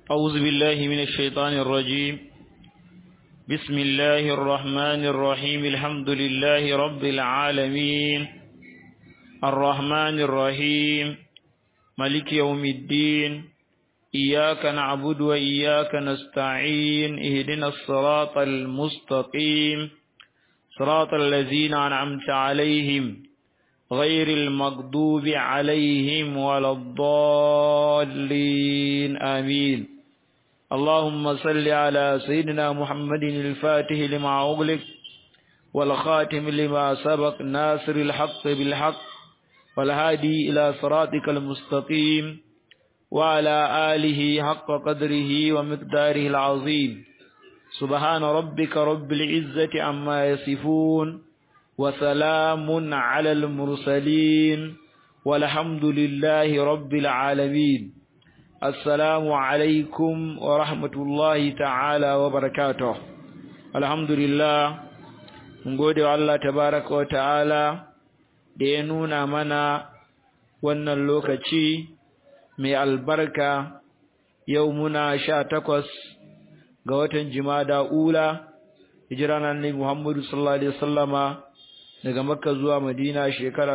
أعوذ بالله من الشيطان الرجيم بسم الله الرحمن الرحيم الحمد لله رب العالمين الرحمن الرحيم ملك يوم الدين إياك نعبد وإياك نستعين اهدنا الصراط المستقيم صراط الذين أنعمت عليهم غير المغضوب عليهم ولا الضالين آمين اللهم صل على سيدنا محمد الفاتح لما أغلق والخاتم لما سبق ناصر الحق بالحق والهادي إلى صراطك المستقيم وعلى آله حق قدره ومقداره العظيم سبحان ربك رب العزة عما يصفون وسلام على المرسلين والحمد لله رب العالمين السلام عليكم ورحمة الله تعالى وبركاته الحمد لله ngode wa Allah tabaraka wa ta'ala da ya nuna mana wannan lokaci mai albarka yau muna sha takwas ga watan jimada ula hijira na annabi Muhammadu sallallahu alaihi wasallama daga Makka zuwa Madina shekara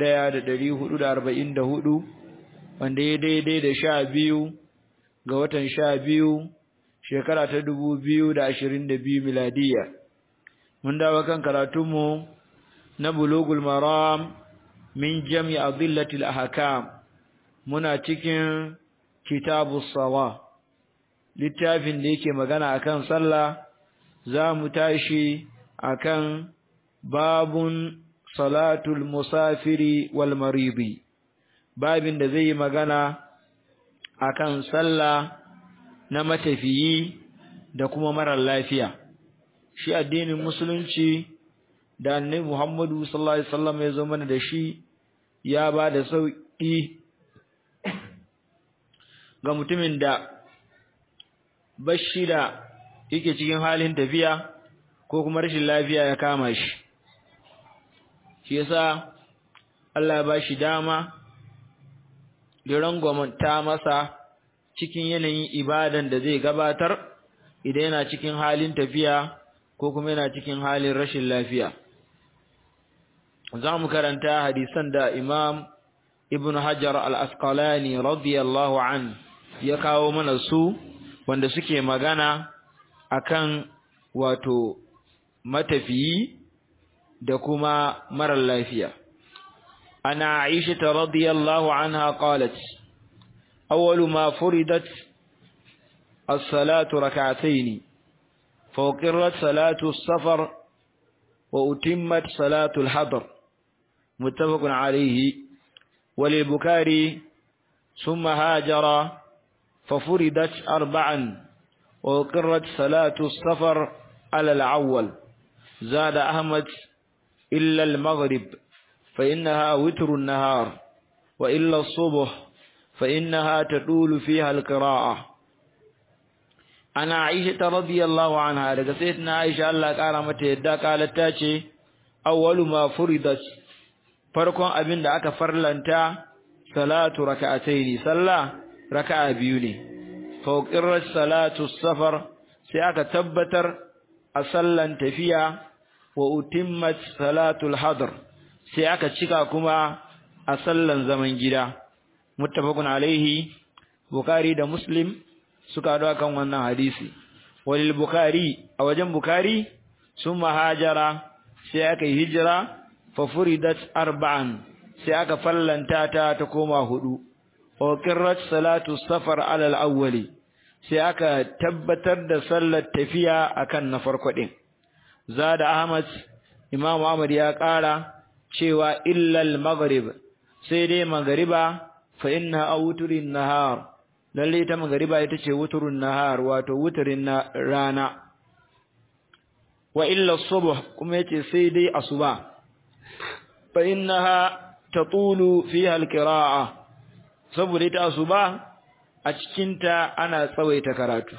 1444 wanda ya daidai da sha biyu ga watan sha biyu shekara ta 2022 miladiya mun dawo kan karatunmu na bulugul maram min jami adillatil ahkam muna cikin kitabus sawa littafin da yake magana akan sallah za mu tashi akan babun salatul musafiri wal maridi babin da zai yi magana akan sallah na matafiyi da kuma marar lafiya shi addinin musulunci da annabi Muhammadu sallallahu alaihi wasallam ya zo mana da shi ya ba da sauki ga mutumin da bashi da yake cikin halin tafiya ko kuma rashin lafiya ya kama shi shi yasa Allah ya bashi dama da rangwamta masa cikin yanayin ibadan da zai gabatar idan yana cikin halin tafiya ko kuma yana cikin halin rashin lafiya za mu karanta hadisan da Imam Ibn Hajar al-Asqalani radiyallahu an ya kawo mana su wanda suke magana akan wato matafiyi da kuma marar lafiya ana Aisha radiyallahu anha qalat awwalu ma furidat as-salatu rak'atayn fawqirrat salatu as-safar wa utimmat salatu al-hadr muttafaqun alayhi وللبكاري ثم هاجر ففردت أربعا وقرت صلاة السفر على الأول زاد أحمد إلا المغرب فإنها وتر النهار وإلا الصبح فإنها تطول فيها القراءة أنا عائشة رضي الله عنها لقصيتنا عائشة الله قال يدى قالت تاتي أول ما فرضت farkon abin da aka farlanta salatu raka'ataini sallah raka'a biyu ne fawqirrat salatu safar sai aka tabbatar a sallan tafiya wa utimmat salatul hadr sai aka cika kuma a sallan zaman gida muttafaqun alaihi bukhari da muslim suka hado kan wannan hadisi walil bukhari a wajen bukhari sun mahajara sai aka yi hijira fa furidat arba'an sai aka fallanta ta ta koma hudu wa qirrat salatu safar ala al-awwali sai aka tabbatar da sallar tafiya akan na farko din zada ahmad imam ahmad ya kara cewa illa al-maghrib sai dai magriba fa inna awturin nahar lalle ta magriba ita ce wuturun nahar wato wuturin rana wa illa subh kuma yace sai dai asuba fa innaha tatulu fiha al-qira'a saboda ita asuba a cikinta ana tsawaita karatu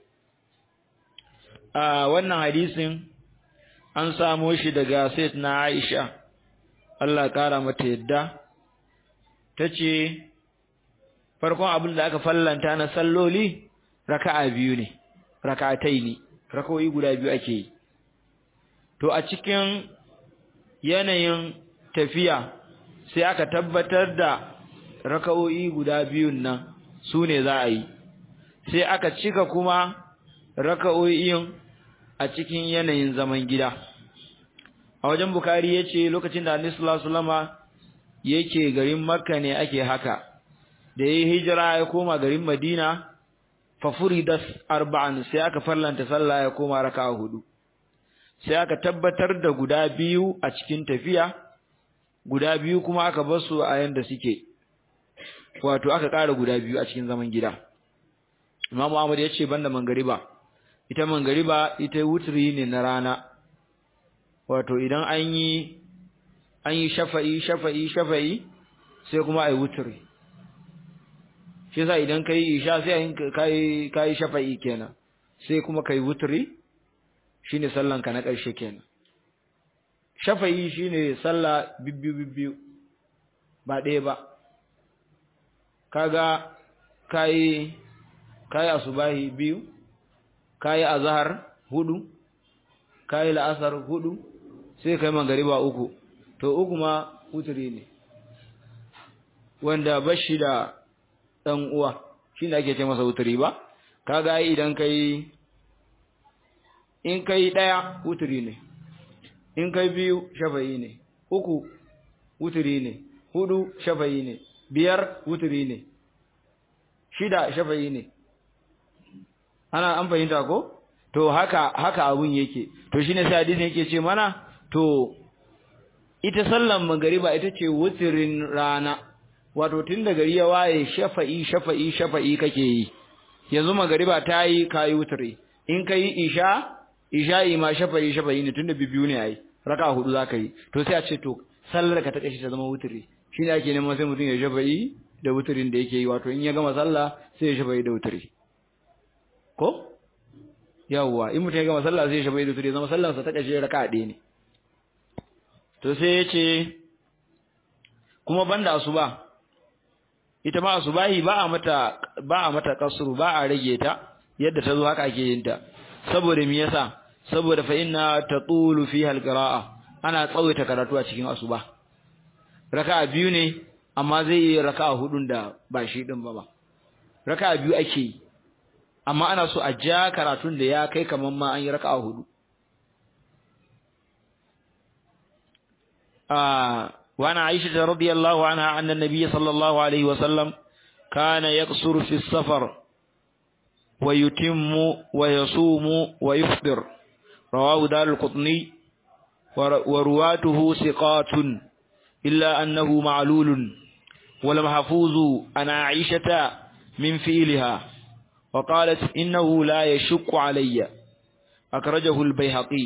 a wannan hadisin an samo shi daga na Aisha Allah kara mata yadda tace farkon abin da aka fallanta na salloli raka'a biyu ne raka'atai ne raka'o'i guda biyu ake yi to a cikin yanayin tafiya sai aka tabbatar da raka'o'i guda biyun nan su ne za a yi sai aka cika kuma raka'o'in a cikin yanayin zaman gida a wajen bukari ya ce lokacin da annabi sallallahu alaihi yake garin makka ne ake haka da yayi hijira ya koma garin madina fa furidat arba'an sai aka farlanta sallah ya koma raka'a hudu sai aka tabbatar da guda biyu a cikin tafiya guda biyu kuma aka bar su a yanda suke wato aka ƙara guda biyu a cikin zaman gida Imam Ahmad ya ce banda mangariba ita mangariba ita wutri ne na rana wato idan an yi an yi shafa'i shafa'i shafa'i sai kuma ai wutri shi yasa idan kai isha sai kai kai shafa'i kenan sai kuma kai wutri shine sallan ka na ƙarshe kenan shafa'i shine sallah bibbiyu bibbiyu ba ɗaya ba kaga kai kai asubahi biyu kai azhar hudu kai la'asar hudu sai kai magariba uku to uku ma wutri ne wanda bashi da dan uwa shine ake ce masa wutri ba kaga idan kai in kai daya wutri ne in kai biyu shafa'i ne uku wutri ne hudu shafa'i ne biyar wutri ne shida shafa'i ne ana an fahimta ko to haka haka abun yake to shine sai hadisin yake ce mana to ita sallan magariba ita ce wutirin rana wato tun da gari ya waye shafa'i shafa'i shafa'i kake yi yanzu magariba ta yi kayi wutiri in kai isha isha'i ma shafa'i shafa'i ne tunda bibiyu ne ai raka hudu zaka yi to sai a ce to sallar ka ta kashi ta zama wutiri shine ake neman sai mutum ya shafa'i da wutirin da yake yi wato in ya gama sallah sai ya shafa'i da wutiri ko yawwa in mutum ya gama sallah sai ya shafa'i da wutiri zama sallarsa ta kashi raka ɗaya ne to sai ya ce kuma banda asuba ita ma asubahi ba a mata ba a mata kasru ba a rage ta yadda ta zo haka ake yin ta saboda me yasa saboda fa inna tatulu fiha alqira'a ana tsawaita karatu a cikin asuba raka'a biyu ne amma zai yi raka'a hudun da ba shi din ba ba raka'a biyu ake yi amma ana so a ja karatun da ya kai kaman ma an yi raka'a hudu آه وعن عائشة رضي الله عنها أن النبي صلى الله عليه وسلم كان يقصر في السفر ويتم ويصوم ويفطر رواه دار القطني ورواته ثقات إلا أنه معلول ولمحفوظ عن عائشة من فعلها وقالت إنه لا يشك علي أخرجه البيهقي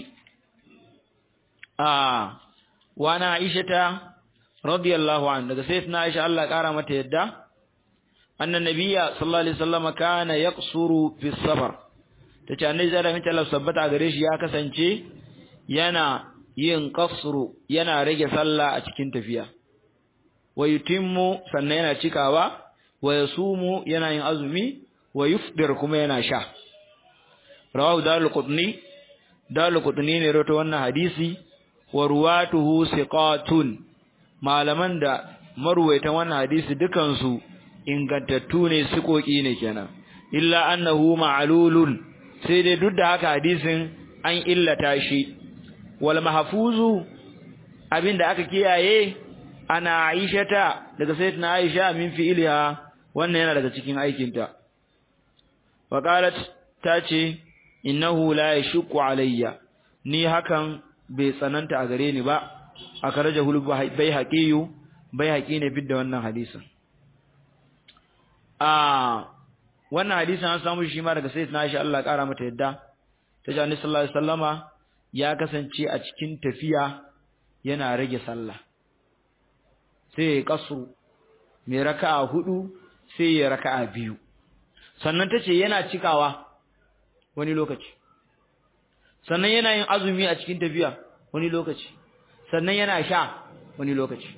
آه وانا عائشة رضي الله عنها daga sayyidina Aisha Allah kara mata yadda annan nabiyya sallallahu alaihi wasallam kana yaqsuru fi safar tace annabi zai ramin Allah sabbata gare shi ya kasance yana yin qasru yana rage sallah a cikin tafiya wa yutimmu sannan yana cikawa wa yasumu yana yin azumi wa yufdir kuma yana sha rawahu dalil qutni dalil qutni ne rawato wannan hadisi wa ruwatuhu siqatun malaman da marwaitan wannan hadisi dukansu ingantattu ne sikoki ne kenan illa annahu ma'lulun sai dai duk da haka hadisin an illata shi wal mahfuzu abinda aka kiyaye ana aishata daga sayyidatina aisha min fi'liha wannan yana daga cikin aikinta wa qalat tace innahu la yashqu alayya ni hakan bai tsananta a gare ni ba a karaja hulu bai haƙiyu bai haƙi ne fidda wannan hadisin a wannan hadisin an samu shi ma daga sayyidina Aisha Allah ƙara mata yadda ta ji Annabi sallallahu alaihi wasallama ya kasance a cikin tafiya yana rage sallah sai ya kasu mai raka'a hudu sai ya raka'a biyu sannan tace yana cikawa wani lokaci sannan yana yin azumi a cikin tafiya wani lokaci sannan yana sha wani lokaci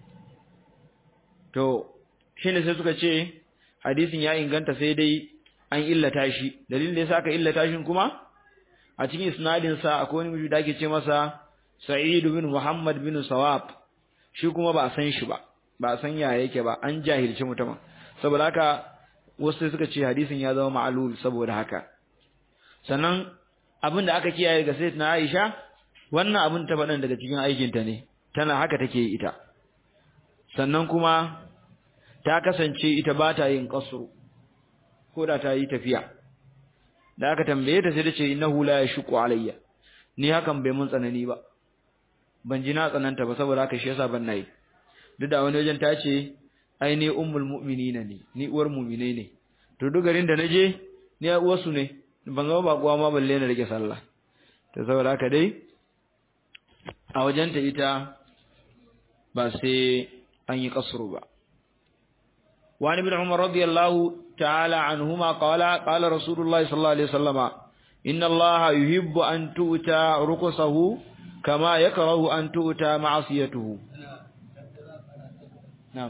to shine sai suka ce hadisin ya inganta sai dai an illata shi dalilin da yasa aka illata shi kuma a cikin isnadin sa akwai wani mutum da ake ce masa Sa'id bin Muhammad bin Sawab shi kuma ba a san shi ba ba a san ya yake ba an jahilci mutumin saboda haka wasu suka ce hadisin ya zama ma'lul saboda haka sannan abin da aka kiyaye ga Sayyidatina Aisha wannan abin ta faɗan daga cikin aikinta ne tana haka take ita sannan kuma ta kasance ita ba ta yin kasru ko da ta yi tafiya da aka tambaye ta sai ta ce innahu la yashqu alayya ni hakan bai mun tsanani ba ban ji na tsananta ba saboda haka shi yasa ban nayi duk da wani wajen ta ce ai ni ummul mu'minina ne ni uwar mu'minai ne to duk garin da naje ni uwar su ne ban zama ba kuwa ma balle na rike sallah to saboda haka dai a wajenta ita ba sai an yi kasru ba وعن ابن عمر رضي الله تعالى عنهما قال قال رسول الله صلى الله عليه وسلم إن الله يحب أن تؤتى رقصه كما يكره أن تؤتى معصيته نعم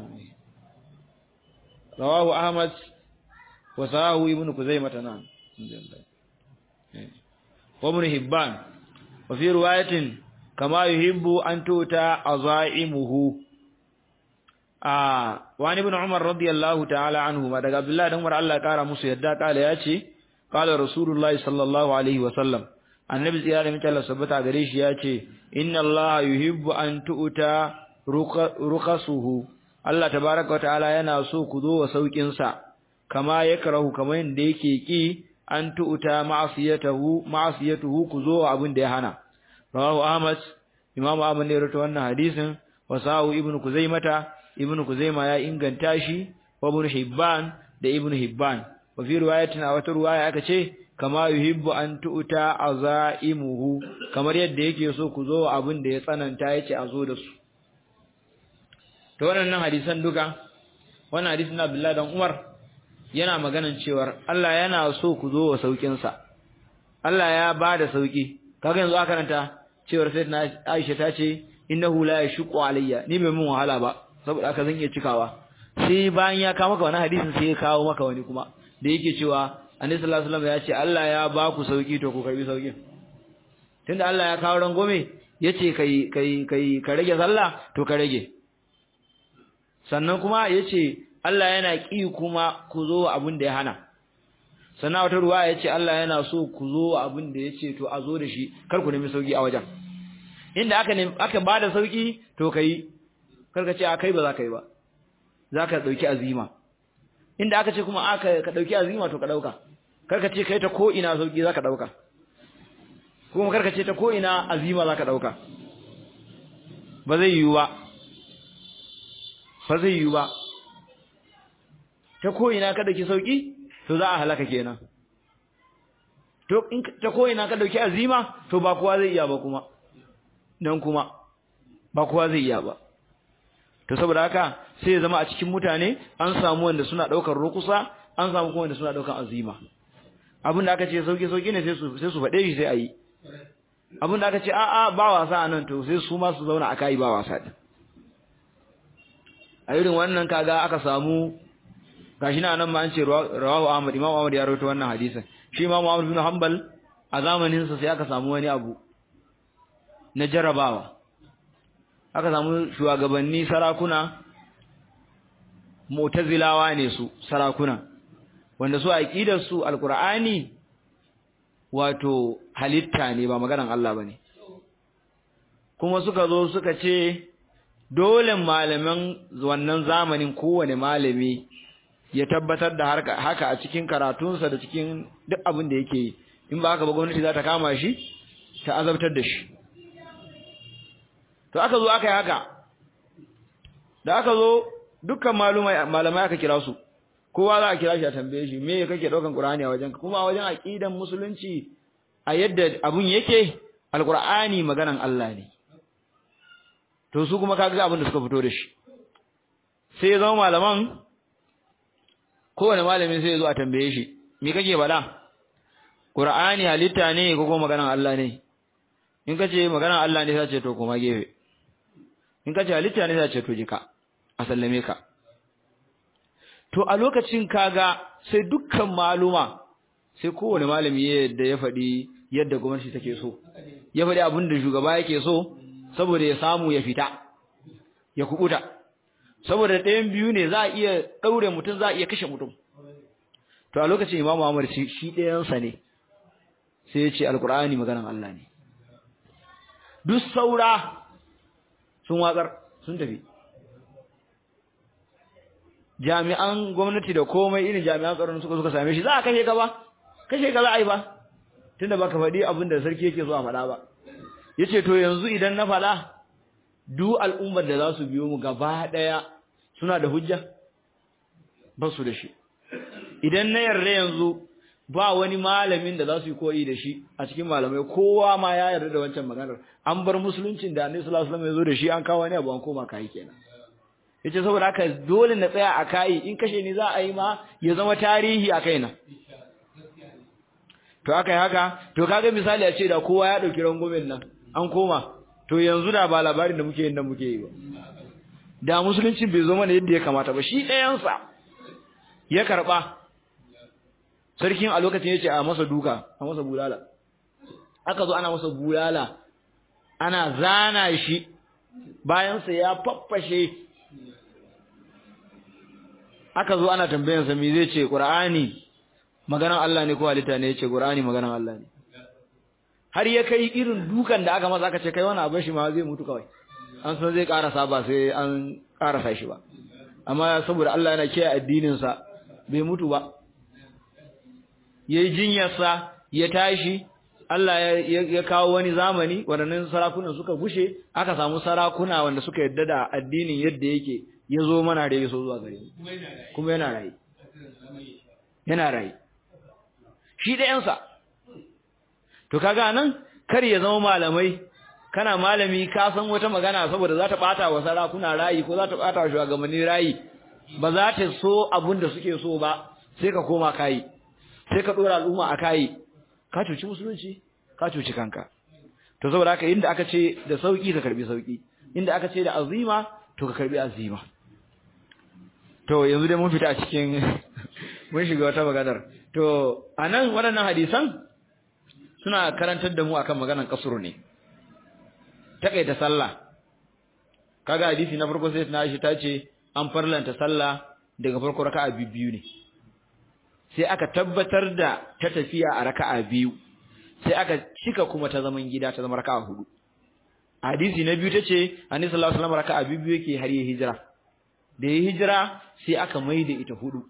رواه أحمد وساه ابن كزيمة نعم وابن هبان وفي رواية كما يحب أن تؤتى عزائمه ah wani ibn umar radiyallahu ta'ala anhu ma daga abdullahi dan umar Allah kara musu yadda kala yace qala rasulullahi sallallahu alaihi wa sallam annabi tsira da mita Allah sabata gare shi yace inna Allah yuhibbu an tu'ta ruqasuhu Allah tabaaraka wa ta'ala yana so ku zo wa saukin sa kama yakrahu kamar yanda yake ki an tu'ta ma'siyatahu ma'siyatuhu ku zo abin da ya hana rawahu ahmad imam ahmad ne rawaito wannan hadisin wasahu ibnu kuzaimata ibn Kuzaima ya inganta shi wa ibn Hibban da ibn Hibban wa fi riwayatin a wata riwaya aka ce kama yuhibbu an tu'ta azaimuhu kamar yadda yake so ku zo abin da ya tsananta yace a zo da su to wannan hadisan duka wannan hadisin Abdullah dan Umar yana maganan cewar Allah yana so ku zo wa saukin sa Allah ya bada sauki kaga yanzu aka karanta cewar sayyidina Aisha ta ce innahu la yashqu alayya ni bai mun wahala ba saboda aka zan iya cikawa sai bayan ya kawo maka wani hadisin sai ya kawo maka wani kuma da yake cewa annabi sallallahu alaihi wasallam ya ce Allah ya ba ku sauki to ku karbi saukin tunda Allah ya kawo rangome yace kai kai kai ka rage sallah to ka rage sannan kuma yace Allah yana ki kuma ku zo abin da ya hana sannan wata ruwa yace Allah yana so ku zo abin da yace to a zo da shi kar ku nemi sauki a wajen inda aka aka bada sauki to kai karka ce a kai ba za ka yi ba za ka ɗauki azima inda aka ce kuma aka ka ɗauki azima to ka ɗauka karka ce kai ta ko ina sauki za ka ɗauka kuma karka ce ta ko ina azima za ka ɗauka ba zai yiwu ba ba zai yiwu ba ta ko ina ka ɗauki sauki to za a halaka kenan to in ta ko ina ka ɗauki azima to ba kowa zai iya ba kuma dan kuma ba kowa zai iya ba to saboda haka sai ya zama a cikin mutane an samu wanda suna daukar rukusa an samu kuma wanda suna daukar azima abin da aka ce sauki sauki ne sai su sai su fade shi sai ayi abin da aka ce a a ba wasa anan to sai su ma su zauna a kai ba wasa din a irin wannan kaga aka samu gashi na nan ma an ce rawahu Ahmad Imam Ahmad ya rawaito wannan hadisin shi Imam Ahmad bin Hanbal a zamanin sa sai aka samu wani abu na jarabawa aka samu shugabanni sarakuna mu'tazilawa ne su sarakuna wanda su aqidar su alqur'ani wato halitta ne ba maganan Allah bane kuma suka zo suka ce dole malaman wannan zamanin kowane malami ya tabbatar da haka a cikin karatunsa da cikin duk abin da yake yi in ba haka ba gwamnati za ta kama shi ta azabtar da shi to aka zo aka yi haka da aka zo dukkan malamai aka kira su kowa za a kira shi a tambaye shi me kake daukan qur'ani a wajen kuma a wajen aqidan musulunci a yadda abun yake alqur'ani maganan Allah ne to su kuma kaga abin da suka fito da shi sai ya zama malaman kowane malamin sai ya zo a tambaye shi me kake faɗa qur'ani halitta ne ko kuma maganan Allah ne in kace maganan Allah ne sai ce to kuma gefe in kace halitta ne sai ce to jika a sallame ka to a lokacin kaga sai dukkan maluma sai kowane malami yadda ya faɗi yadda gwamnati take so ya faɗi abin da shugaba yake so saboda ya samu ya fita ya kubuta saboda ɗayan biyu ne za a iya ɗaure mutum za a iya kashe mutum to a lokacin Imam Muhammad shi ɗayansa ne sai ya ce alkur'ani maganan Allah ne duk saura sun watsar sun tafi jami'an gwamnati da komai irin jami'an tsaron suka suka same shi za a kashe ka ba kashe ka za a yi ba tunda baka faɗi abin da sarki yake so a faɗa ba yace to yanzu idan na faɗa duk al'ummar da za su biyo mu gaba ɗaya suna da hujja ba su da shi idan na yarda yanzu ba wani malamin da za su yi koyi da shi a cikin malamai kowa ma ya yarda da wancan maganar an bar musuluncin da annabi sallallahu alaihi wasallam ya zo da shi an kawo wani abu an koma kai kenan yace saboda haka dole na tsaya a kai in kashe ni za a yi ma ya zama tarihi a kaina to aka yi haka to kaga misali a ce da kowa ya dauki rangumin nan an koma to yanzu da ba labarin da muke yin nan muke yi ba da musulunci bai zo mana yadda ya kamata ba shi ɗayansa ya karɓa sarkin a lokacin ya ce a masa duka a masa bulala aka zo ana masa bulala ana zana shi bayansa ya faffashe aka zo ana tambayansa me zai ce ƙur'ani maganan Allah ne ko halitta ne ya ce ƙur'ani maganan Allah ne har ya kai irin dukan da aka masa aka ce kai wani abin shi ma zai mutu kawai an san zai karasa ba sai an karasa shi ba amma saboda Allah yana kiyaye addinin sa bai mutu ba yayi jinyarsa ya tashi Allah ya kawo wani zamani waɗannan sarakunan suka gushe aka samu sarakuna wanda suka yadda da addinin yadda yake ya zo mana da yaso zuwa gare kuma yana rayi yana rayi shi da yansa to kaga nan kar ya zama malamai kana malami ka san wata magana saboda za ta bata wa sarakuna rayi ko za ta bata wa shugabanni rayi ba za ta so abun da suke so ba sai ka koma kai sai ka dora al'umma a kai ka cuci musulunci ka cuci kanka to saboda haka inda aka ce da sauki ka karbi sauki inda aka ce da azima to ka karbi azima to yanzu dai mun fita a cikin mun shiga wata maganar to anan waɗannan hadisan suna karantar da mu akan maganar kasuru ne takaita sallah kaga hadisi na farko sai na shi tace an farlanta sallah daga farko raka'a biyu ne sai aka tabbatar da ta tafiya a raka'a biyu sai aka cika kuma ta zaman gida ta zama raka'a hudu hadisi na biyu tace annabi sallallahu alaihi wasallam raka'a biyu yake har ya hijira da ya hijira sai aka maida ita hudu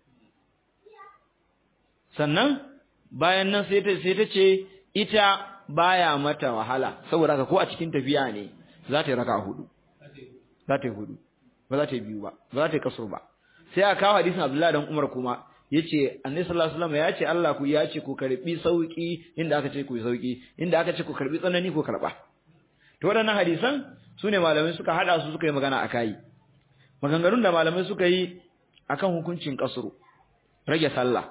sannan bayan nan sai ta sai ta ce ita baya mata wahala saboda haka ko a cikin tafiya ne za ta yi raka'a hudu za ta yi hudu ba za ta yi biyu ba ba za ta yi kasur ba sai aka kawo hadisin Abdullahi dan Umar kuma yace Annabi sallallahu alaihi wasallam ya ce Allah ku ya ce ku karbi sauki inda aka ce ku yi sauki inda aka ce ku karbi tsanani ku karba to waɗannan hadisan sune malamai suka hada su suka yi magana akai maganganun da malamai suka yi akan hukuncin kasuru rage sallah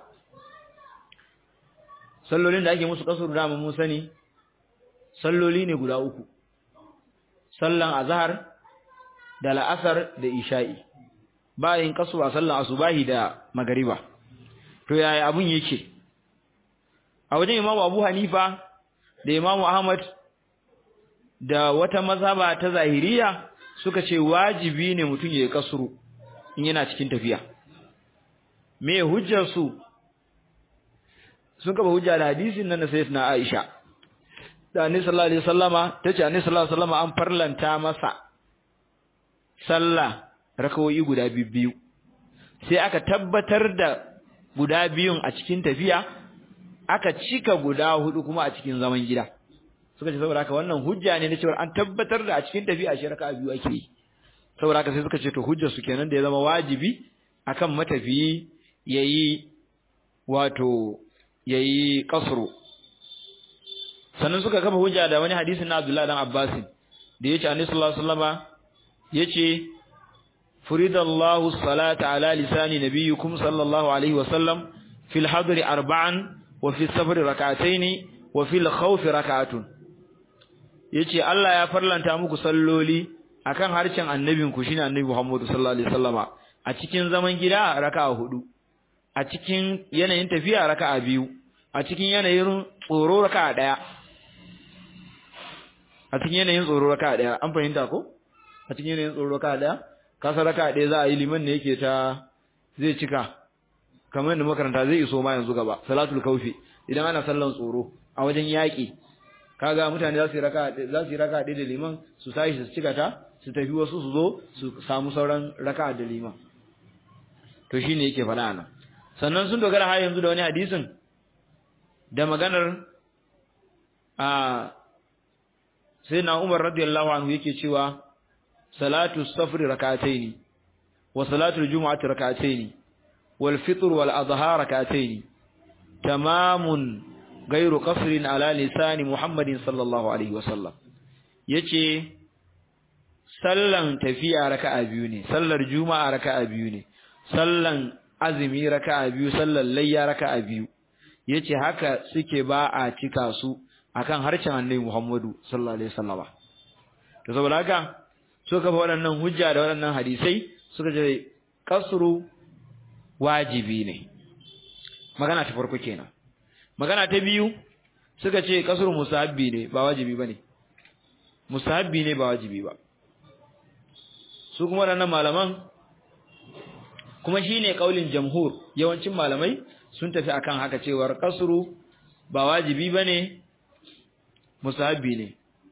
sallolin da ake musu kasuru da mun sani salloli ne guda uku sallan azhar da la'asar da isha'i bayan kasuru a sallan asubahi da magariba to yaya abun yake a wajen imamu abu hanifa da imamu ahmad da wata mazhaba ta zahiriya suka ce wajibi ne mutum ya yi kasuru in yana cikin tafiya me hujjar su sun kafa hujja da hadisin nan na sayyidina Aisha da Annabi sallallahu alaihi wasallama tace Annabi sallallahu alaihi wasallama an farlanta masa sallah rakawoyi guda biyu sai aka tabbatar da guda biyun a cikin tafiya aka cika guda hudu kuma a cikin zaman gida suka ce saboda haka wannan hujja ne na cewa an tabbatar da a cikin tafiya shi raka'a biyu ake yi saboda haka sai suka ce to hujjar su kenan da ya zama wajibi akan matafiyi yayi wato yayi kasru sannan suka kafa hujja da wani hadisin na Abdullah dan Abbas da yace Annabi sallallahu alaihi wasallama yace furidallahu salata ala lisani nabiyyukum sallallahu alaihi wasallam fil hadri arba'an wa fi safari rak'atayn wa fil khawf rak'atun yace Allah ya farlanta muku salloli akan harshen annabinku shine annabi Muhammad sallallahu alaihi wasallama a cikin zaman gida raka'a hudu a cikin yanayin tafiya raka'a biyu a cikin yanayin tsoro raka'a daya a cikin yanayin tsoro raka'a daya an fahimta ko a cikin yanayin tsoro raka'a daya kasa raka'a daya za a yi liman ne yake ta zai cika kamar yadda makaranta zai iso ma yanzu gaba salatul kaufi idan ana sallan tsoro a wajen yaƙi kaga mutane za su yi raka za su yi raka da liman su tashi su cika ta su tafi wasu su zo su samu sauran raka da liman to shine yake faɗa nan sannan sun dogara har yanzu da wani hadisin da maganar a sai na Umar radiyallahu anhu yake cewa salatu safri rak'ataini wa salatu aljum'ati rak'ataini wal fitr wal adha rak'ataini tamamun gairu qasrin ala lisani Muhammadin sallallahu alaihi wasallam yace sallan tafiya raka'a biyu ne sallar juma'a raka'a biyu ne sallan azumi raka'a biyu sallar layya raka'a biyu yace haka suke ba a cika su akan harshen Annabi Muhammadu sallallahu alaihi wasallama to saboda haka so kafa waɗannan hujja da waɗannan hadisai suka ce kasru wajibi ne magana ta farko kenan magana ta biyu suka ce kasru musahabbi ne ba wajibi bane musahabbi ne ba wajibi ba su kuma waɗannan malaman kuma shine kaulin jamhur yawancin malamai sun tafi akan haka cewar kasru ba wajibi bane musahabbi ne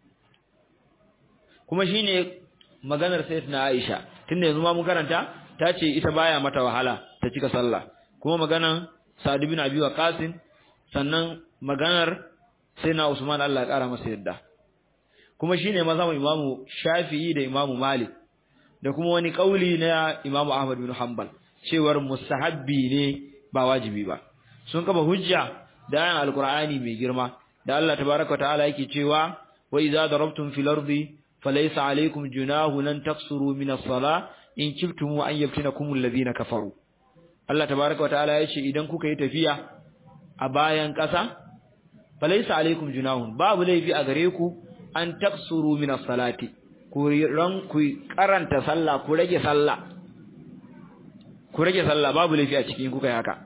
kuma shine maganar sayyidatina Aisha tunda yanzu ma mun karanta ta ce ita baya mata wahala ta cika sallah kuma maganar Sa'd ibn Abi Waqqas sannan maganar sayyidina Usman Allah ya kara masa yadda kuma shine mazhabin Imam Shafi'i da Imam Malik da kuma wani kauli na Imam Ahmad bin Hanbal cewar mustahabbi ne ba wajibi ba sun kafa hujja da ayan alqur'ani mai girma da Allah tabaaraka ta'ala yake cewa wa idza darabtum fil ardi falaysa alaykum junahun an taqsuru min as-salah in kiftum an yaftinakum alladhina kafaru Allah tabaaraka ta'ala yace idan kuka yi tafiya a bayan ƙasa falaysa alaykum junahun babu laifi a gare ku an taqsuru min as-salati ku ran ku karanta sallah ku rage sallah ku rage sallah babu laifi a cikin kuka yi haka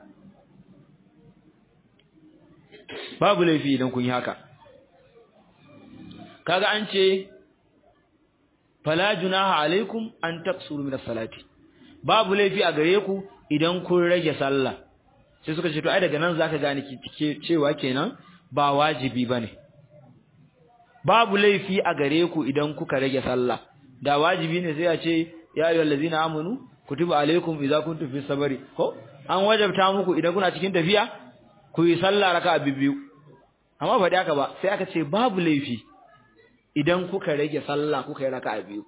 babu laifi idan kun yi haka kaga an ce fala junaha alaikum an taqsuru min as-salati babu laifi a gare ku idan kun rage sallah sai suka ce to ai daga nan zaka gane ki cewa kenan ba wajibi bane babu laifi a gare ku idan kuka rage sallah da wajibi ne sai a ce ya ayyuhal ladzina amanu kutiba alaikum idza kuntum fi sabari ko an wajabta muku idan kuna cikin tafiya ku yi sallah raka'a biyu amma ba haka ba sai aka ce babu laifi idan kuka rage sallah kuka yi raka'a biyu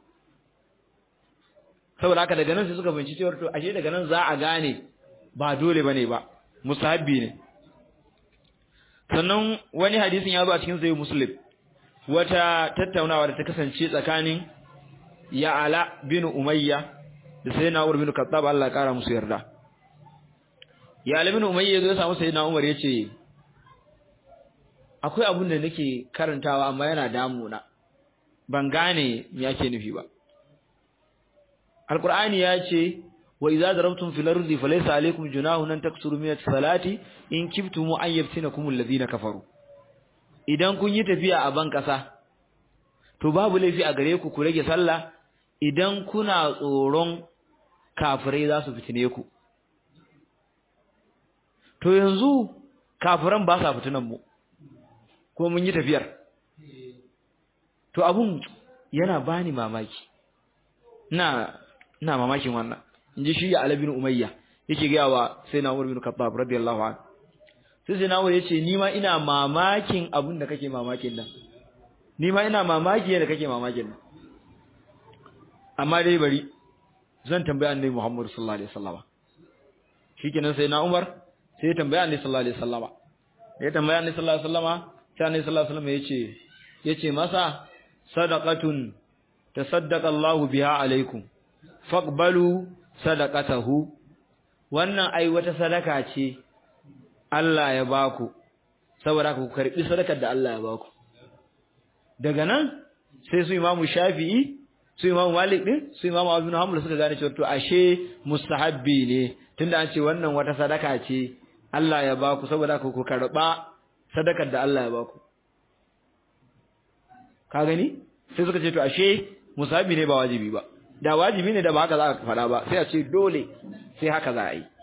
saboda haka daga nan sai suka binci cewa to ashe daga nan za a gane ba dole bane ba musahabbi ne sannan wani hadisin ya zo a cikin sahih muslim wata tattaunawa da ta kasance tsakanin Ya'ala bin Umayya da Sayyidina Umar bin Khattab Allah ya kara musu yarda Ya'ala bin Umayya ya samu Sayyidina Umar yace akwai abun da nake karantawa amma yana damuna ban gane me yake nufi ba Alqur'ani ya ce wa idza darabtum fil ardi falaysa alaykum junahun an taksuru min as-salati in kiftum an yaftinakum alladhina kafaru idan kun yi tafiya a ban kasa to babu laifi a gare ku ku rage sallah idan kuna tsoron kafirai za su fitine ku to yanzu kafiran ba sa fitinan mu ko mun yi tafiyar to abun yana bani mamaki ina ina mamakin wannan inji shi Ali bin Umayya yake ga wa sai na Umar bin Khattab radiyallahu anhu sai sai na Umar yace ni ma ina mamakin abun da kake mamakin nan ni ma ina mamaki da kake mamakin nan amma dai bari zan tambaya annabi Muhammad sallallahu alaihi wasallama shikenan sai na Umar sai ya tambaya annabi sallallahu alaihi wasallama ya tambaya annabi sallallahu alaihi wasallama sai annabi sallallahu alaihi wasallama yace yace masa sadaqatun tasaddaqa Allahu biha alaikum faqbalu sadaqatahu wannan ai wata sadaka ce Allah ya baku saboda ku karbi sadakar da Allah ya baku daga nan sai su imamu shafi'i su imamu malik din su imamu abu hanbal suka gane cewa to ashe mustahabbi ne tunda an ce wannan wata sadaka ce Allah ya baku saboda ku ku karba sadakar da Allah ya baku ka gani sai suka ce to ashe musabi ne ba wajibi ba da wajibi ne da ba haka za ka faɗa ba sai a ce dole sai haka za a yi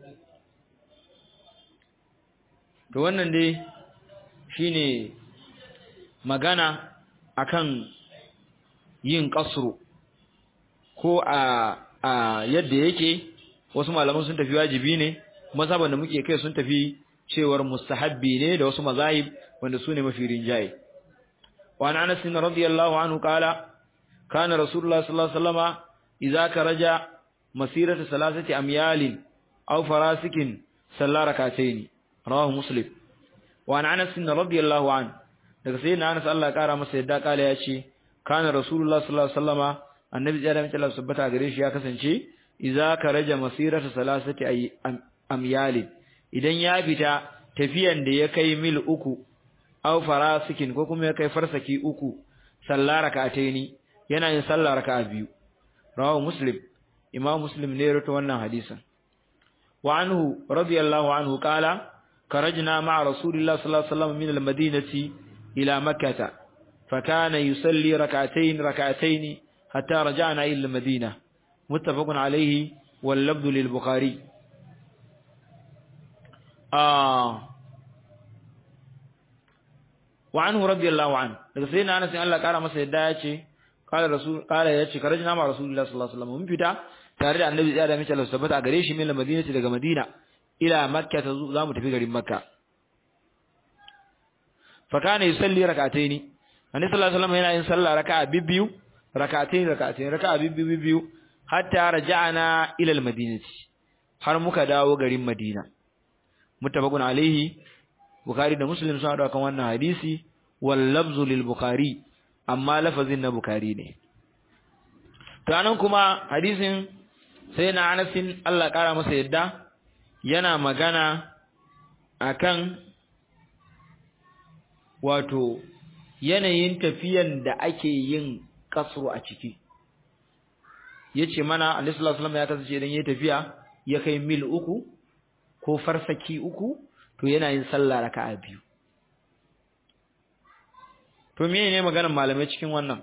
to wannan dai shine magana akan yin kasru ko a a yadda yake wasu malaman sun tafi wajibi ne mazhaban da muke kai sun tafi cewar mustahabbi ne da wasu mazahib wanda su ne mafi rinjaye wa an anas radiyallahu anhu qala kana rasulullah sallallahu alaihi wasallama idza karaja masirata salasati amyalin aw farasikin salla rak'atayn rawahu muslim wa an anas radiyallahu anhu daga sayyidina anas Allah ya kara masa yadda kala ya ce kana rasulullah sallallahu alaihi wasallama annabi ya da mace sabbata gare shi ya kasance idza karaja masirata salasati amyalin idan ya fita tafiyan da ya kai mil uku aw farasikin ko kuma ya kai farsaki uku sallar rak'ataini yana yin sallar raka'a biyu rawahu muslim imam muslim ne rawaito wannan hadisin wa anhu radiyallahu anhu qala karajna ma'a rasulillahi sallallahu alaihi wasallam min al-madinati ila makkah فكان يصلي ركعتين ركعتين حتى رجعنا إلى المدينة متفق عليه واللفظ للبخاري آه وعنه رضي الله عنه daga sai na Anas Allah kara masa yadda ya ce qala rasul qala ya ce karajna ma rasulullahi sallallahu alaihi wasallam mun fita tare da annabi ya da mace Allah tabbata gare shi min Madina daga Madina ila Makka ta za mu tafi garin Makka fa kana yusalli rak'ataini annabi sallallahu alaihi wasallam yana yin sallah raka'a bibbiyu rak'ataini rak'ataini raka'a bibbiyu bibbiyu hatta raja'ana ila al-madinati har muka dawo garin Madina muttafaqun alaihi Bukhari da Muslim sun haɗu kan wannan hadisi wal lafzu lil Bukhari amma lafazin na Bukhari ne to anan kuma hadisin sai na Anas Allah kara masa yadda yana magana akan wato yanayin tafiyan da ake yin kasru a ciki yace mana Annabi sallallahu alaihi wasallam ya kasance idan yayi tafiya ya kai mil uku ko farsaki uku to yana yin sallah raka'a biyu to me ne maganar malamai cikin wannan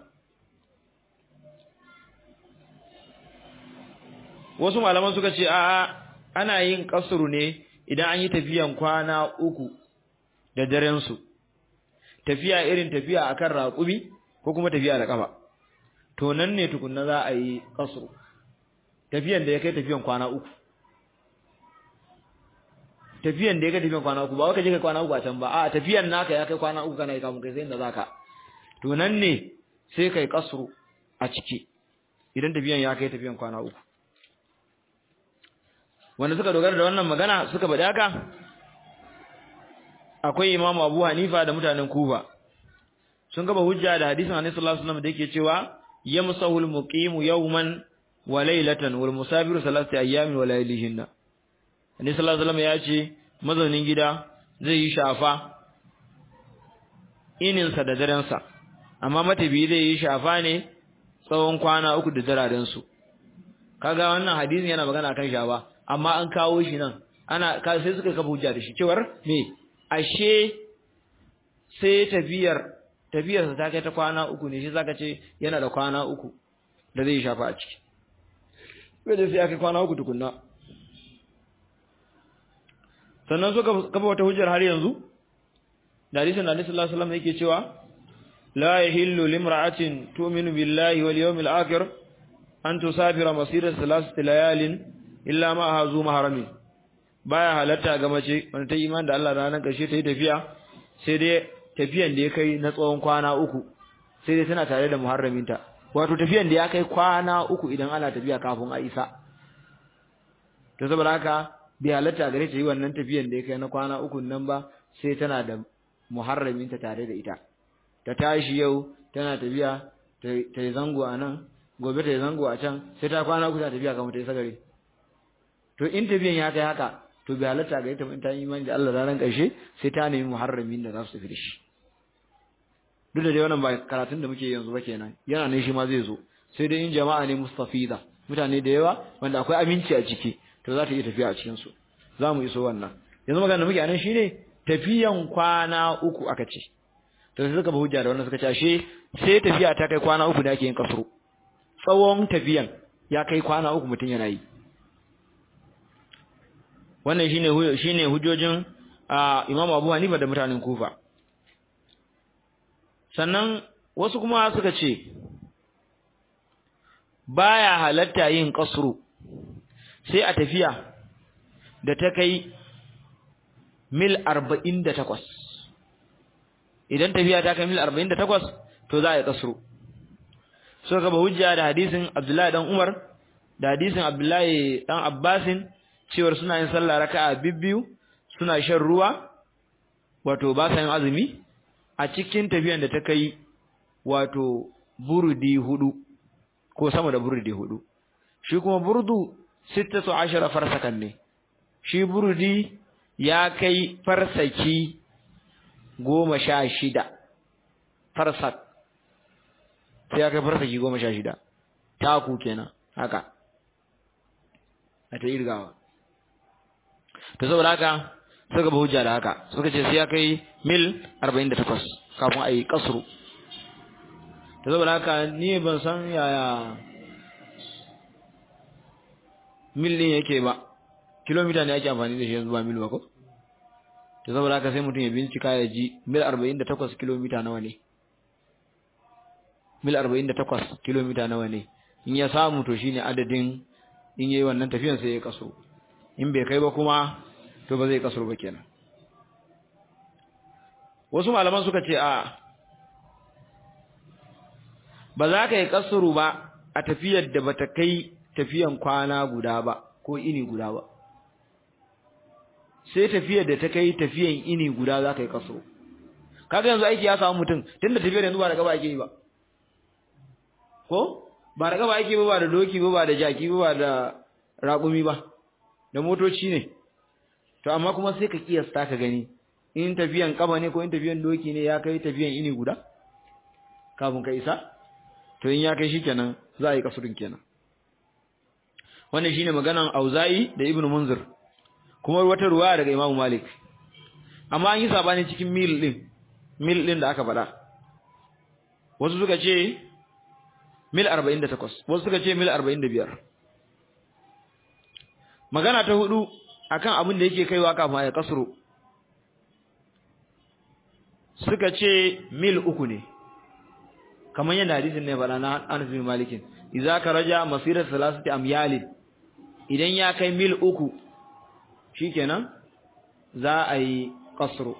wasu malaman suka ce a'a ana yin kasru ne idan an yi tafiyan kwana uku da daren su tafiya irin tafiya akan raƙumi ko kuma tafiya da kafa to nan ne tukunna za a yi kasru tafiyan da ya kai tafiyan kwana uku tafiyan da ya kai tafiyan kwana uku ba wai ka je kai kwana uku a can ba a tafiyan naka ya kai kwana uku kana yi kamun kai sai inda zaka to nan ne sai kai kasru a ciki idan tafiyan ya kai tafiyan kwana uku wanda suka dogara da wannan magana suka faɗi haka akwai imamu abu hanifa da mutanen kufa sun gaba hujja da hadisin annabi sallallahu alaihi wasallam da yake cewa yamsahul muqimu yawman wa laylatan wal musafiru thalathati ayyamin wa laylihinna annabi sallallahu alaihi wasallam ya ce mazaunin gida zai yi shafa ininsa da darensa amma matabi zai yi shafa ne tsawon kwana uku da dararen su kaga wannan hadisin yana magana kan shafa amma an kawo shi nan ana sai suka kafa hujja da shi cewar me ashe sai tafiyar tafiyarsa ta kai ta kwana uku ne shi zaka ce yana da kwana uku da zai shafa a ciki sai sai ya kai kwana uku tukunna sannan suka kafa wata hujjar har yanzu da hadisin da Annabi sallallahu alaihi wasallam yake cewa la yahillu limra'atin tu'minu billahi wal yawmil akhir an tusafira masira thalathati layalin illa ma hazu mahramin baya halatta ga mace wanda ta iman da Allah ranar karshe ta yi tafiya sai dai tafiyan da ya kai na tsawon kwana uku sai dai tana tare da muharraminta wato tafiyan da ya kai kwana uku idan ana tafiya kafin a isa to saboda haka bai halatta gare ta yi wannan tafiyan da ya kai na kwana uku nan ba sai tana da muharraminta tare da ita ta tashi yau tana tafiya ta yi zango a nan gobe ta yi zango a can sai ta kwana uku ta tafiya kamar ta yi sagare to in tafiyan ya kai haka to bai halatta gare ta in ta yi imani da Allah ranar ƙarshe sai ta nemi muharramin da za su tafi da shi duk da dai wannan ba karatun da muke yanzu ba kenan yana ne shi ma zai zo sai dai in jama'a ne mustafida mutane da yawa wanda akwai aminci a ciki to to za ta iya tafiya a cikin su za mu iso wannan yanzu magana muke anan shine tafiyan kwana uku aka ce to sai suka ba hujja da wannan suka ce ashe sai tafiya ta kai kwana uku da ake yin kasru tsawon tafiyan ya kai kwana uku mutum yana yi wannan shine shine hujjojin Imam Abu Hanifa da mutanen Kufa sannan wasu kuma suka ce baya halatta yin kasru sai a tafiya da ta kai mil 48 idan tafiya ta kai mil 48 to za a yi kasru suka gaba hujja da hadisin Abdullahi dan Umar da hadisin Abdullahi dan Abbasin cewar suna yin sallah raka'a bibbiyu suna shan ruwa wato ba sa yin azumi a cikin tafiyan da ta kai wato burudi hudu ko sama da burudi hudu shi kuma burdu 16 farsakan ne shi burudi ya kai farsaki goma sha shida farsak sai ya kai farsaki goma sha shida taku kenan haka a ta irgawa ta saboda haka suka ba hujja da haka suka ce sai ya kai mil 48 kafin a yi kasuru ta saboda haka ni ban san yaya mil ɗin yake ba kilomita ne ake amfani da shi yanzu ba mil ba ko ta saboda haka sai mutum ya bincika ya ji mil 48 kilomita nawa ne mil 48 kilomita nawa ne in ya samu to shine adadin in yayi wannan tafiyan sai ya kaso in bai kai ba kuma to ba zai kaso ba kenan wasu malaman suka ce a ba za ka yi kasuru ba a tafiyar da bata kai tafiyan kwana guda ba ko ini guda ba sai tafiyar da ta kai tafiyan ini guda za ka yi kasuru kaga yanzu aiki ya samu mutum tunda tafiyar yanzu ba da gaba ake yi ba ko ba da gaba ake ba ba da doki ba ba da jaki ba ba da raƙumi ba da motoci ne to amma kuma sai ka kiyasta ka gani in tafiyan kaba ne ko in tafiyan doki ne ya kai tafiyan ini guda kafin ka isa to in ya kai shikenan za a yi kasurin kenan wannan shine maganan Auza'i da Ibn Munzir kuma wata ruwaya daga Imam Malik amma an yi sabani cikin mil din mil din da aka faɗa wasu suka ce mil 48 wasu suka ce mil 45 magana ta hudu akan abin da yake kaiwa kafin ya kasro suka ce mil uku ne kamar yadda hadisin ne faɗa na Anas bin Malik idza karaja masira salasati amyal idan ya kai mil uku shikenan za a yi kasro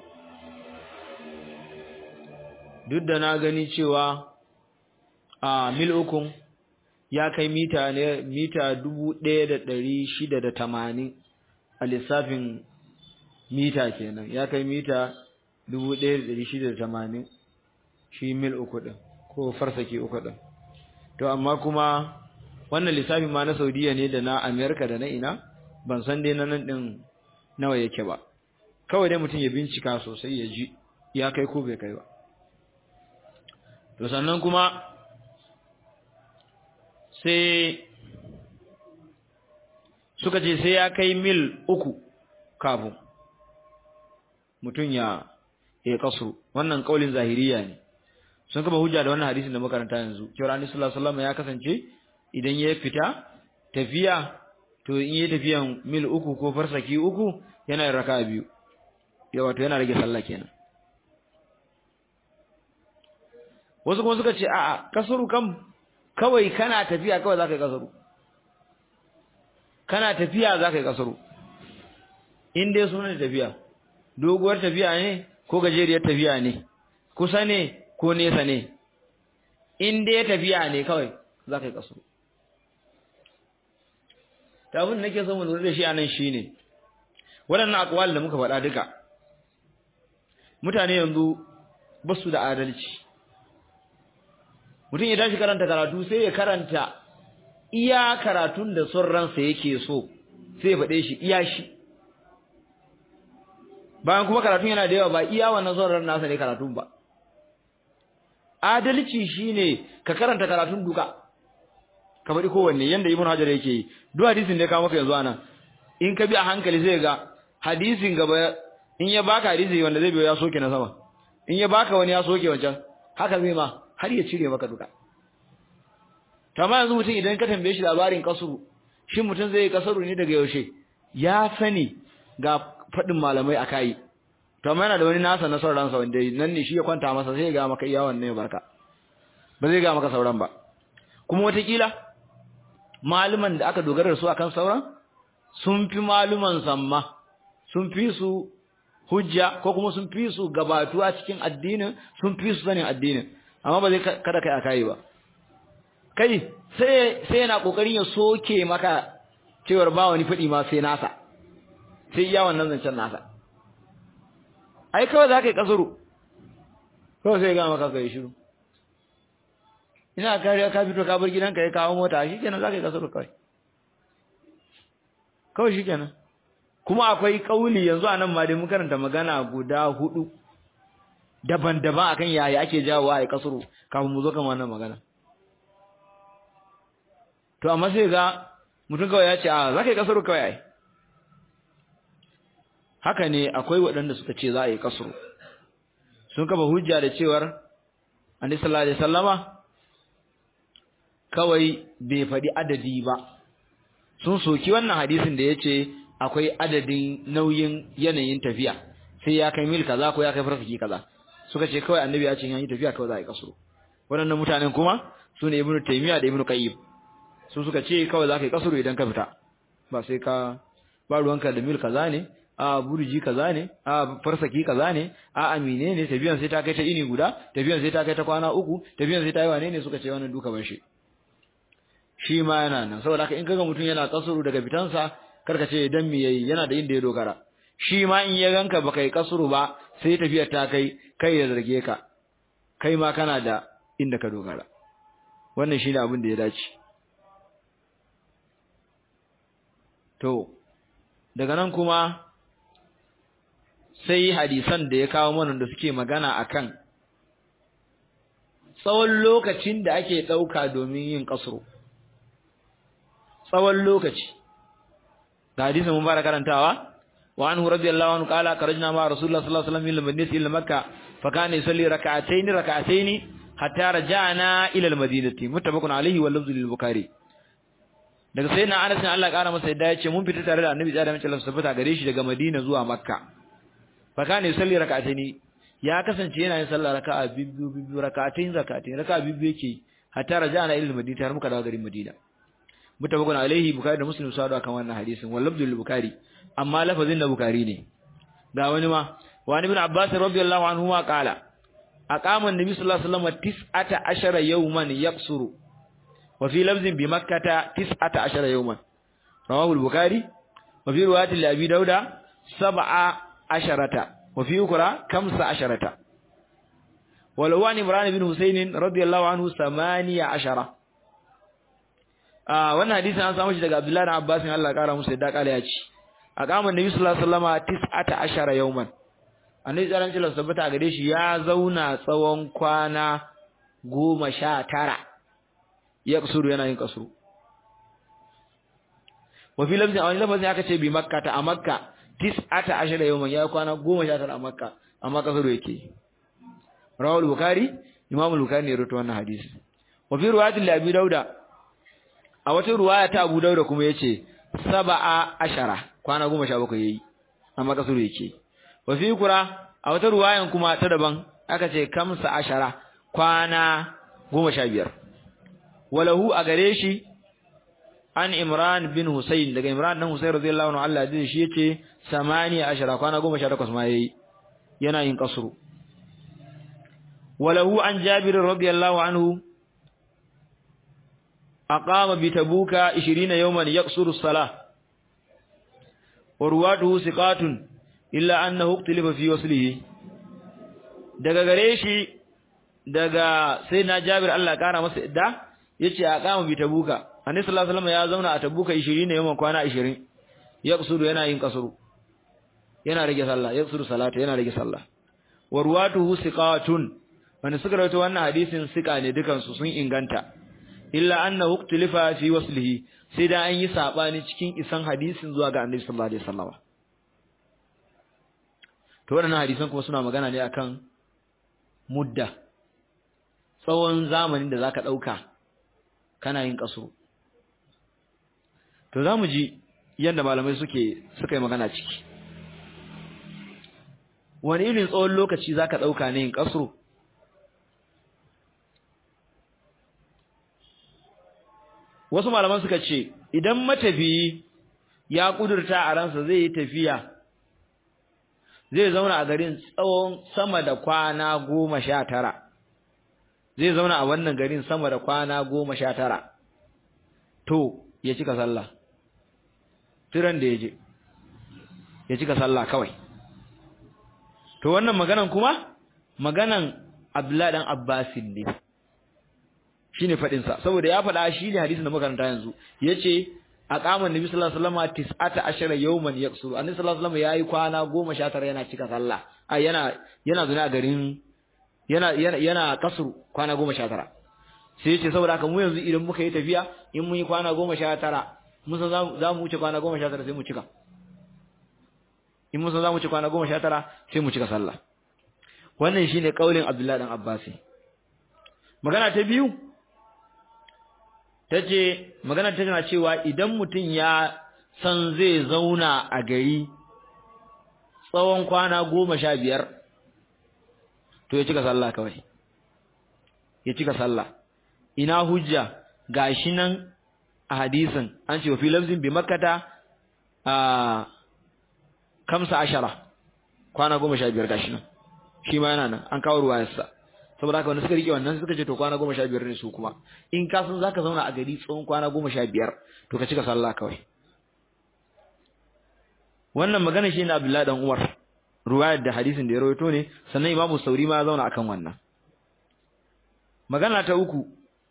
duk da na gani cewa a mil ukun ya kai mita ne mita dubu ɗaya da ɗari shida da tamanin a lissafin mita kenan ya kai mita dubu ɗaya da ɗari shida da tamanin shi mil uku ɗin ko farsaki uku ɗin to amma kuma wannan lissafin ma na saudiya ne da na amerika da na ina ban san dai na nan ɗin nawa yake ba kawai dai mutum ya bincika sosai ya ji ya kai ko bai kai ba to sannan kuma sai suka ce sai ya kai mil uku kafin mutum ya ya kasu wannan kaulin zahiriya ne sun kaba hujja da wannan hadisin da makaranta yanzu cewa Annabi sallallahu alaihi wasallam ya kasance idan ya fita tafiya to in yi tafiyan mil uku ko farsaki uku yana yin raka'a biyu ya wato yana rage sallah kenan wasu kuma suka ce a'a kasuru kam kawai kana tafiya kawai zaka yi kasuru kana tafiya zaka yi kasuru in dai sunan tafiya doguwar tafiya ne ko gajeriyar tafiya ne kusa ne ko nesa ne in dai tafiya ne kawai zaka yi kasuru ta abin da nake so mu lura da shi anan shine waɗannan akwal da muka faɗa duka mutane yanzu ba su da adalci mutum ya tashi karanta karatu sai ya karanta iya karatun da son ransa yake so sai ya faɗe shi iya shi bayan kuma karatun yana da yawa ba iya wannan son ran nasa ne karatun ba adalci shine ka karanta karatun duka ka faɗi kowanne yanda ibn hajar yake yi duk hadisin da ya kawo maka yanzu anan in ka bi a hankali zai ga hadisin gaba in ya baka hadisi wanda zai biyo ya soke na sama in ya baka wani ya soke wancan haka zai ma har ya cire maka duka to amma yanzu mutum idan ka tambaye shi labarin kasuru shin mutum zai yi kasuru ne daga yaushe ya sani ga faɗin malamai a kai to amma yana da wani nasa na sauransa wanda nan ne shi ya kwanta masa sai ya ga maka iya wannan barka ba zai ga maka sauran ba kuma watakila maluman da aka dogara da su akan sauran sun fi maluman samma sun fi su hujja ko kuma sun fi su gabatuwa cikin addinin sun fi su sanin addinin amma ba zai kada kai akai ba kai sai sai yana kokarin ya soke maka cewar ba wani fadi ma sai nasa sai iya wannan zancen nasa ai kawai za ka yi kasuru kawai sai ga maka kai shiru ina kariya ka fito ka bar gidanka ya kawo mota shikenan za ka yi kasuru kawai kawai shikenan kuma akwai kauli yanzu anan ma dai mun karanta magana guda hudu daban-daban akan yaya ake jawo ai kasuru kafin mu zo kan wannan magana to amma sai ga mutum kawai ya ce a za ka yi kasuru kawai ai haka ne akwai waɗanda suka ce za a yi kasuru sun kafa hujja da cewar annabi sallallahu alaihi wasallama kawai bai faɗi adadi ba sun soki wannan hadisin da yace akwai adadin nauyin yanayin tafiya sai ya kai mil kaza ko ya kai farfaki kaza suka ce kawai annabi ya ce in yi tafiya kawai za a yi kasuru waɗannan mutanen kuma su ne ibnu taymiya da ibnu qayyim su suka ce kawai za ka yi kasuru idan ka fita ba sai ka ba ruwanka da mil kaza ne a burji kaza ne a farsaki kaza ne a amine ne tafiyan sai ta kai ta ini guda tafiyan sai ta kai ta kwana uku tafiyan sai ta yi wane ne suka ce wannan duka ban shi shi ma yana nan saboda haka in kaga mutum yana kasuru daga fitansa karka ce dan me yayi yana da inda ya dogara shi ma in ya ganka baka yi kasuru ba sai tafiyar ta kai kai ya zarge ka kai ma kana da inda ka dogara wannan shine abin da ya dace to daga nan kuma sai hadisan da ya kawo mana da suke magana akan tsawon lokacin da ake ɗauka domin yin kasuru tsawon lokaci da hadisin mun fara karantawa wa anhu radiyallahu anhu qala karajna ma rasulullah sallallahu alaihi wasallam ila madinati ila makka fa kana yusalli rak'atayn rak'atayn hatta raja'na ila al-madinati muttafaqun alaihi wal lafzu lil bukhari daga sayyidina Anas ne Allah kara masa yadda ya ce mun fita tare da Annabi sallallahu alaihi wasallam tabbata gare shi daga Madina zuwa Makka fa kana yusalli rak'atayn ya kasance yana yin sallah raka'a bibbiyu bibbiyu rak'atayn rak'atayn raka'a bibbiyu yake hatta raja'na ila al-madinati har muka dawo garin Madina mutabakun alaihi bukhari da muslim sadu akan wannan hadisin wal lafzul bukhari amma lafazin da bukhari ne ga wani ma wa ibn abbas radiyallahu anhu ma qala aqama an-nabi sallallahu alaihi wasallam tis'ata ashara yawman yaqsuru wa fi lafzin bi makkah tis'ata ashara yawman rawahu al-bukhari wa fi riwayat abi dauda sab'a asharata wa fi ukra kamsa asharata ولو عن عمران بن حسين رضي الله عنه ثمانية عشرة wannan hadisin an samu shi daga Abdullahi bin Abbas in Allah kara musu yadda kala ya ci a kaman Nabi sallallahu alaihi wasallama tis'ata ashara yawman annabi tsaran cikin sabbata gare shi ya zauna tsawon kwana goma sha tara ya kusuru yana yin kasuru wa fi lafzin a wani lafazin aka ce bi makka ta a makka tis'ata ashara yawman ya kwana goma sha tara a makka amma kasuru yake rawal bukhari imam bukhari ne ya rawaito wannan hadisi wa fi riwayatil abi dauda a wata ruwaya ta Abu Dawud kuma yace sab'a ashara kwana 17 yayi amma kasuru yake wa fi kura a wata ruwayan kuma ta daban aka ce kamsa ashara kwana 15 walahu a gare shi an Imran bin Husayn daga Imran dan Husayn radiyallahu anhu Allah ya shi yace samani ashara kwana 18 ma yayi yana yin kasuru walahu an Jabir radiyallahu anhu أقام بتبوك عشرين يوما يقصر الصلاة ورواته ثقات إلا أنه اختلف في وصله daga gare shi daga sai na Jabir Allah kara masa idda yace a kama bi tabuka annabi sallallahu alaihi wasallam ya zauna a tabuka 20 ne yawan kwana 20 yaqsuru yana yin kasuru yana rage sallah yaqsuru salata yana rage sallah warwatuhu siqatun wanda suka rawaito wannan hadisin sika ne dukan su sun inganta illa annahu uktilifa fi waslihi sai da an yi sabani cikin isan hadisin zuwa ga annabi sallallahu alaihi wasallam to wannan hadisan kuma suna magana ne akan mudda tsawon zamanin da zaka dauka kana yin kaso to zamu ji yanda malamai suke suka yi magana ciki wani irin tsawon lokaci zaka dauka ne yin kaso wasu malaman suka ce idan matafiyi ya kudurta a ransa zai yi tafiya zai zauna a garin tsawon sama da kwana goma sha tara zai zauna a wannan garin sama da kwana goma sha tara to ya cika sallah tiran da ya je ya cika sallah kawai to wannan maganan kuma maganan abdullahi dan abbasin ne shine fadin sa saboda ya fada shi ne hadisin da makaranta yanzu yace aqama nabi sallallahu alaihi wasallam tis'ata ashara yawman yaqsuru annabi sallallahu alaihi wasallam yayi kwana 19 yana cika sallah ai yana yana zuna a garin yana yana yana kasru kwana 19 sai yace saboda haka mu yanzu idan muka yi tafiya in mun yi kwana 19 mun san za mu wuce kwana 19 sai mu cika in mun san za mu wuce kwana 19 sai mu cika sallah wannan shine kaulin Abdullahi dan Abbasi magana ta biyu tace magana ta tana cewa idan mutum ya san zai zauna a gari tsawon kwana goma sha biyar to ya cika sallah kawai ya cika sallah ina hujja gashi nan a hadisin an ce wa fi lafzin bi makkata a kamsa ashara kwana goma sha biyar gashi nan shi ma yana nan an kawo ruwayarsa saboda haka wanda suka rike wannan suka ce to kwana goma sha biyar ne su kuma in ka san zaka zauna a gari tsawon kwana goma sha biyar to ka cika sallah kawai wannan magana shi ne Abdullahi dan Umar ruwayar da hadisin da ya rawaito ne sannan Imam Sauri ma ya zauna akan wannan magana ta uku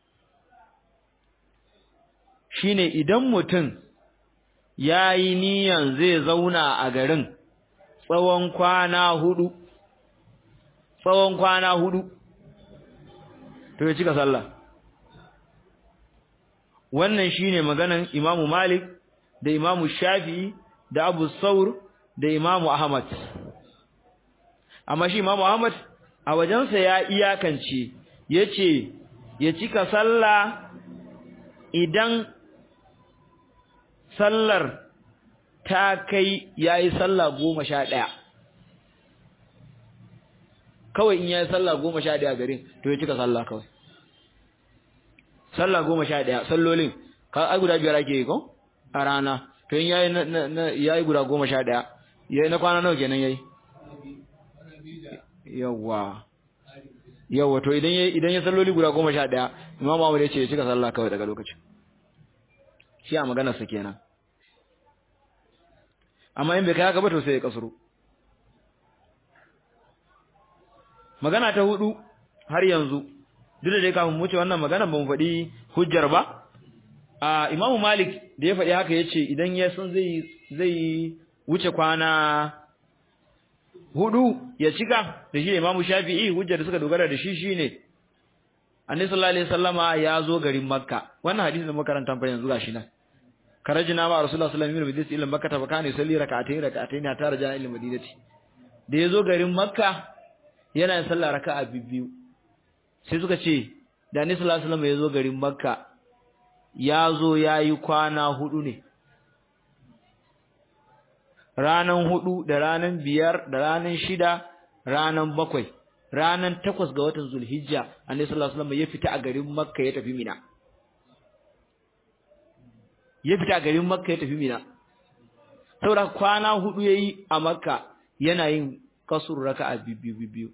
shine idan mutum yayi niyan zai zauna a garin tsawon kwana hudu tsawon kwana hudu to ya cika sallah wannan shine maganan Imam Malik da Imam Shafi'i da Abu Saur da Imam Ahmad amma shi Imam Ahmad a wajensa ya iyakance yace ya cika sallah idan sallar ta kai yayi sallah goma sha ɗaya kawai in yayi sallah goma sha ɗaya garin to ya cika sallah kawai sallah goma sha ɗaya sallolin ka ai guda biyar ake yi ko a rana to in yayi na yayi guda goma sha ɗaya yayi na kwana nawa kenan yayi yawa yawa to idan yayi idan ya salloli guda goma sha ɗaya imamu Ahmad ya ce ya cika sallah kawai daga lokacin shi a maganar sa kenan amma in bai kai haka ba to sai ya kasuru magana ta hudu har yanzu duk da dai kafin mu wuce wannan magana ba mu faɗi hujjar ba a Imam Malik da ya faɗi haka yace idan ya san zai zai wuce kwana hudu ya cika da shi Imam Shafi'i hujjar da suka dogara da shi shine Annabi sallallahu alaihi wasallama ya zo garin Makka wannan hadisi da makaranta fa yanzu gashi nan karajina ma Rasulullah sallallahu alaihi wasallam ila Makka fa kana yusalli rak'atayn rak'atayn ta raja ila Madinati da ya zo garin Makka yana yin sallah raka'a biyu sai suka ce da Annabi sallallahu alaihi wasallam ya zo garin Makka ya zo yayi kwana hudu ne ranan hudu da ranan biyar da ranan shida ranan bakwai ranan takwas ga watan Zulhijja Annabi sallallahu alaihi wasallam ya fita a garin Makka ya tafi Mina ya fita a garin Makka ya tafi Mina saboda kwana hudu yayi a Makka yana yin kasur raka'a biyu biyu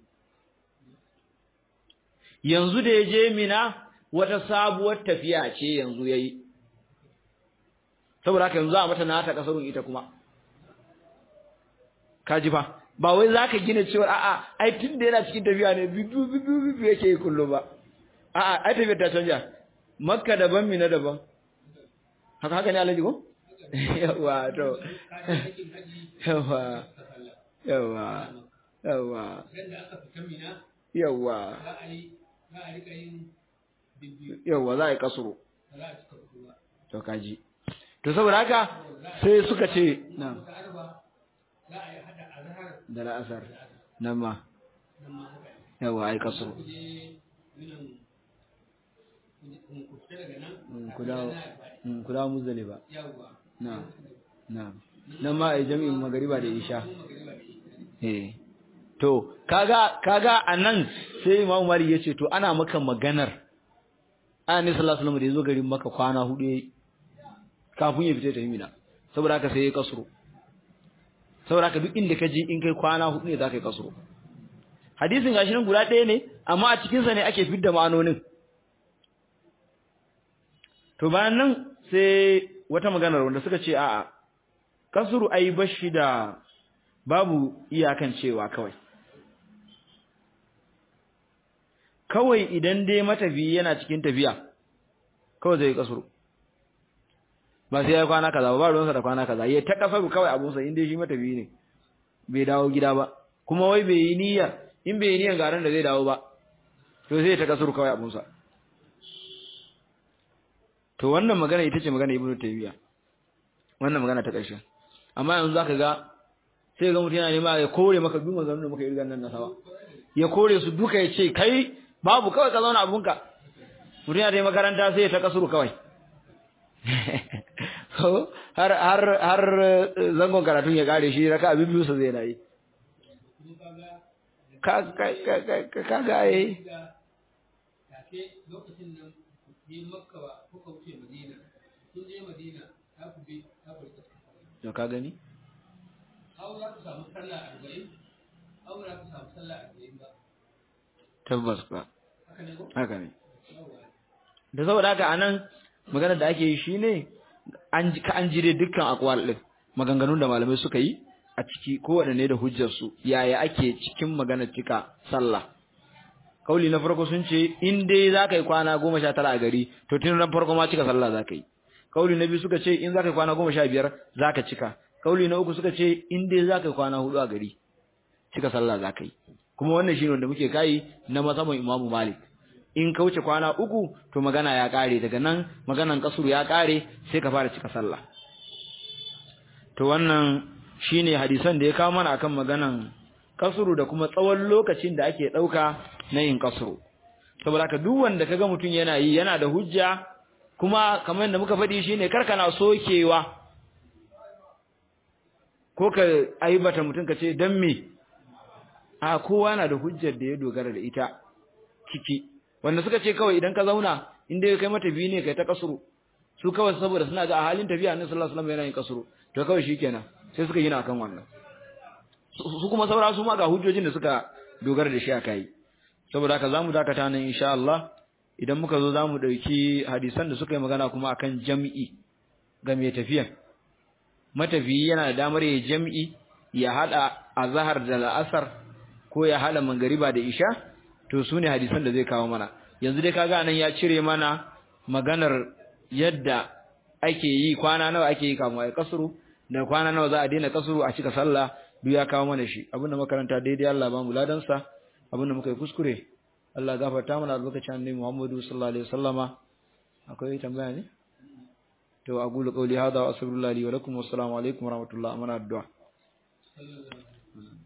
yanzu da ya je Mina wata sabuwar tafiya ce yanzu yayi saboda haka yanzu a mata nata kasarun ita kuma kaji fa ba wai zaka gina cewa a'a ai tunda yana cikin tafiya ne biyu biyu biyu yake yi kullum ba a'a ai tafiyar ta canja makka daban mina daban haka haka ne alaji ko yawa to yawa yawa yawa yawa za a rika yin yawa za a yi kasuru to kaji to saboda haka sai suka ce na da la'asar nan ma yawa a yi kasuru ku dawo muzdali ba na na nan ma a yi jami'in magariba da isha eh to kaga kaga anan sai Imam Malik yace to ana maka maganar Annabi sallallahu alaihi wasallam da yazo garin maka kwana hudu kafin ya fita ta Mina saboda haka sai ya kasro saboda haka duk inda ka je in kai kwana hudu ne zaka yi kasro hadisin gashi nan guda ɗaya ne amma a cikin sa ne ake fidda ma'anonin to bayan nan sai wata maganar wanda suka ce a'a kasru ai bashi da babu iyakan cewa kawai kawai idan dai matafi yana cikin tafiya kawai zai kasuru ba sai ya kwana kaza ba ruwansa da kwana kaza ya ta kasaru kawai abunsa inda shi matafi ne bai dawo gida ba kuma wai bai yi niyyar in bai yi niyyar garin da zai dawo ba to zai ta kasuru kawai abunsa to wannan magana ita ce magana ibnu taymiya wannan magana ta ƙarshe amma yanzu zaka ga sai ga mutum yana nema ya kore maka duk maganganun da muka yi rigan nan na sawa ya kore su duka ya ce kai babu kawai ka zauna abunka mutum yana ta makaranta sai ya ta kasuru kawai har har har zangon karatun ya kare shi raka abin biyu sa zai na yi ka ka ka ka ka ga yi lokacin nan yi makka ba kuka wuce madina kun je madina ta ku bi ta ku to ka gani Hau za ku samu sallah arba'in, hau za ku samu sallah arba'in ba. tabbas ba Haka ne ko? haka ne Yawwa. da saboda haka anan maganar da ake yi shine an ji ka an jire dukkan akwal din maganganun da malamai suka yi a ciki kowanne da hujjar su yaya ake cikin maganar cika sallah kauli na farko sun ce in dai zaka yi kwana goma sha tara a gari to tun ran farko ma cika sallah zaka yi kauli na biyu suka ce in zaka yi kwana goma sha biyar zaka cika kauli na uku suka ce in dai zaka yi kwana hudu a gari cika sallah zaka yi kuma wannan shine wanda muke kai na mazhabin Imam Malik in ka wuce kwana uku to magana ya kare daga nan maganan kasuru ya kare sai ka fara cika sallah to wannan shine hadisan da ya kawo mana akan maganan kasuru da kuma tsawon lokacin da ake dauka na yin kasuru saboda haka duk wanda kaga mutum yana yi yana da hujja kuma kamar yadda muka faɗi shine karkana sokewa ko ka aibata mutum ka ce dan me a kowa na da hujjar da ya dogara da ita ciki wanda suka ce kawai idan ka zauna in dai kai mata biyu ne kai ta kasuru su kawai saboda suna ga a halin tafiya annabi sallallahu alaihi wasallam yana yin kasuru to kawai shikenan sai suka yi na kan wannan su kuma saura su ma ga hujjojin da suka dogara da shi a kai saboda haka zamu dakata nan insha Allah idan muka zo zamu dauki hadisan da suka yi magana kuma akan jam'i ga mai tafiya matafiyi yana da damar ya jam'i ya hada azhar da la'asar ko ya hada mangariba da isha to su ne hadisan da zai kawo mana yanzu dai kaga nan ya cire mana maganar yadda ake yi kwana nawa ake yi kamun ai kasuru da kwana nawa za a daina kasuru a cika sallah duk ya kawo mana shi abinda makaranta daidai Allah ba mu ladan sa abinda muka yi kuskure Allah gafarta mana albarkacin annabi Muhammadu sallallahu alaihi wasallama akwai tambaya ne to aqulu qawli hadha wa astaghfirullahi wa lakum wa assalamu alaikum wa rahmatullahi wa barakatuh